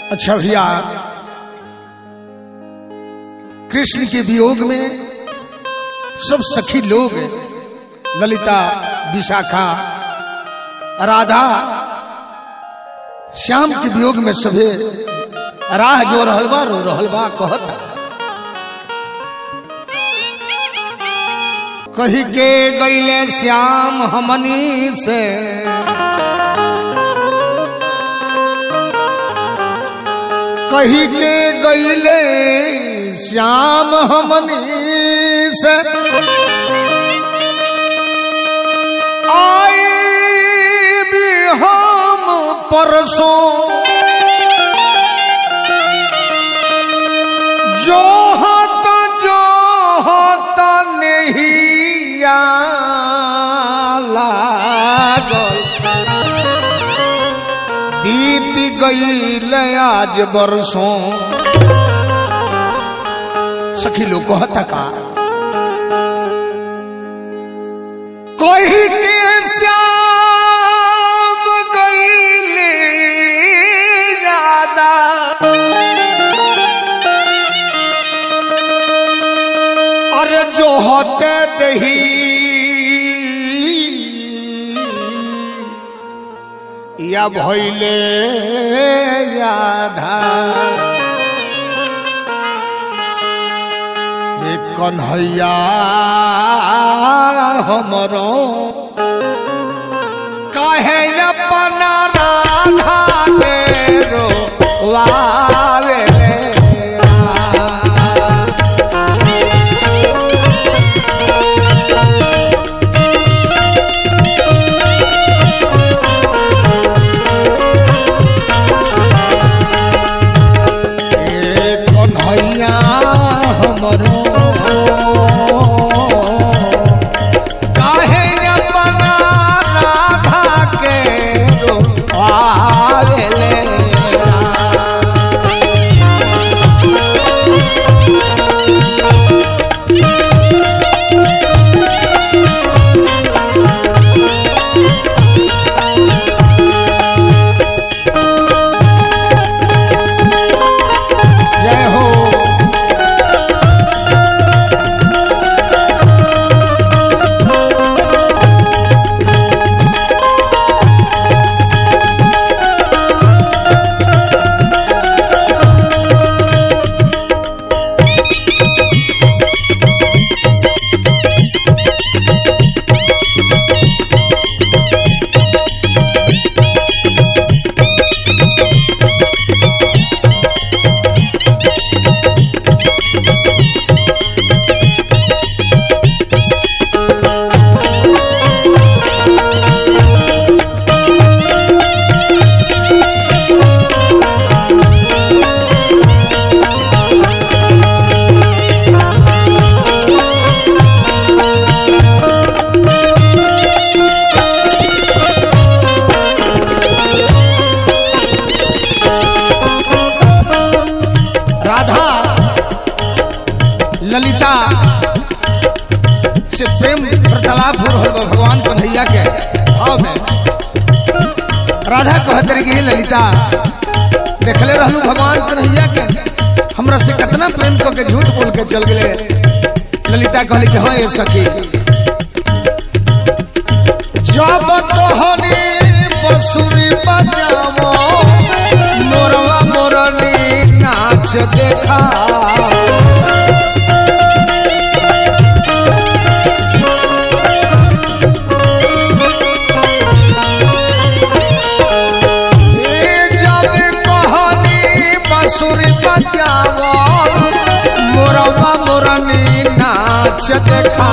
अच्छा भैया कृष्ण के वियोग में सब सखी लोग ललिता विशाखा राधा श्याम के वियोग में सभे राह जो रहल बा रो रहल बा कहता कही के गईले श्याम हमनी से कही के गईले श्याम हमनी से आई भी हम परसों जो होता जो होता नहीं लागल बीत गईल आज बरसों सखी लोग कहता का कोई के श्याम गईले ज्यादा अरे जो होते दही या भैले याधा एक कन्हैया हमरो कहे अपना राधा के रोवावे ए कन्हैया हमरो काहे अपना राधा के रोवावेले जय हो राधा ललिता से प्रेम वार्तालाप हो रहल बा भगवान कन्हैया के भाव में राधा कहत रही कि हे ललिता देखले रहलू भगवान कन्हैया के हमरा से कितना प्रेम क के झूठ बोल के चल गेले ललिता कहली कि हाँ ये सखी जब तोहनी बसुरी बजावो मोरवा मोरनी नाच देखा ए जब कहनी बसुरी बजावो मोरवा मोरनी नाच देखा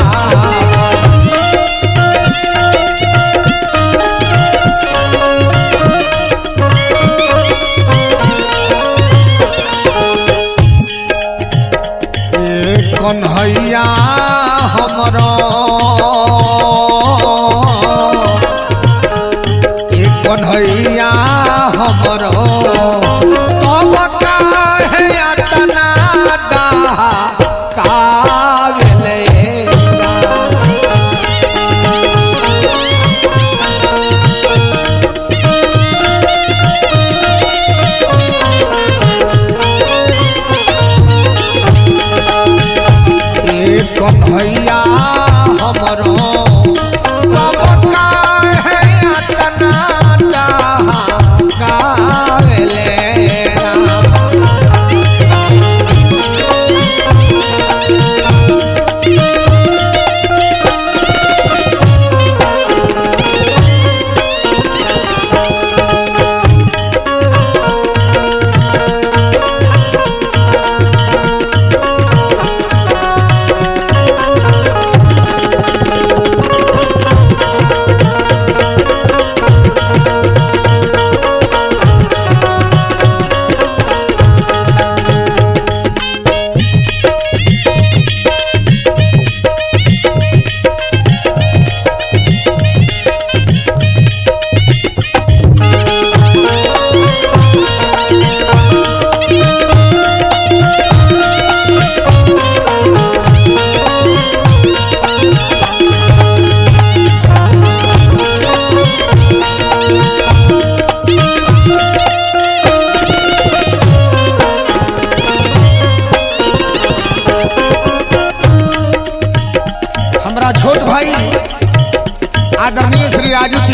ए कन्हैया हमरो ए कन्हैया हमरो तब काहे अतना डाहा कागले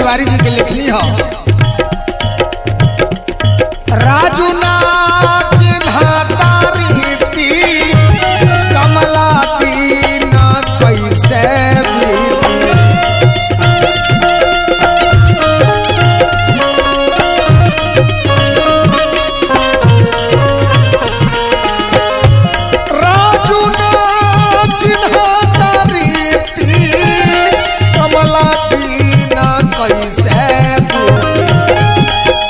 तिवारी जी के लिखनी हो राजू नाच धातारीति कमला दीन कैसे बीती राजू नाच धातारीति कमला दीन कैसे बीती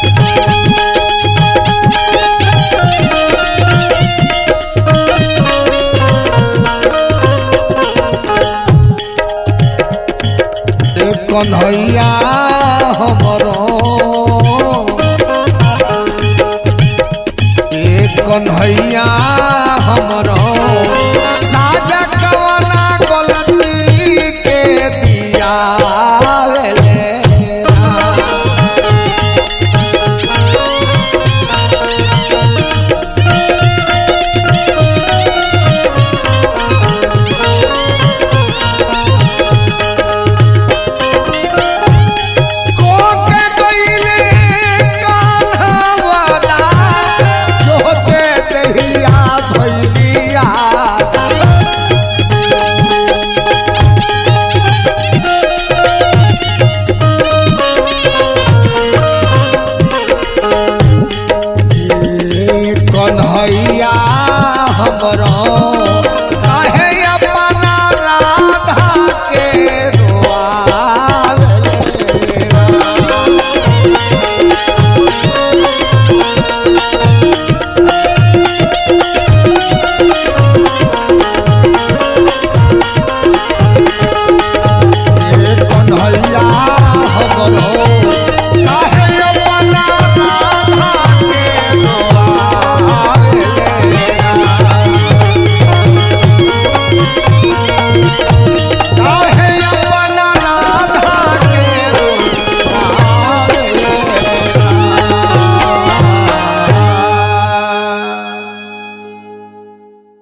ए कन्हैया हमरो ए कन्हैया हमरो साजा कवना गलती के दिया वेले ना। कोके गईले कान्हावाला, जोते दहिया भैलिया। ए कन्हैया हमरो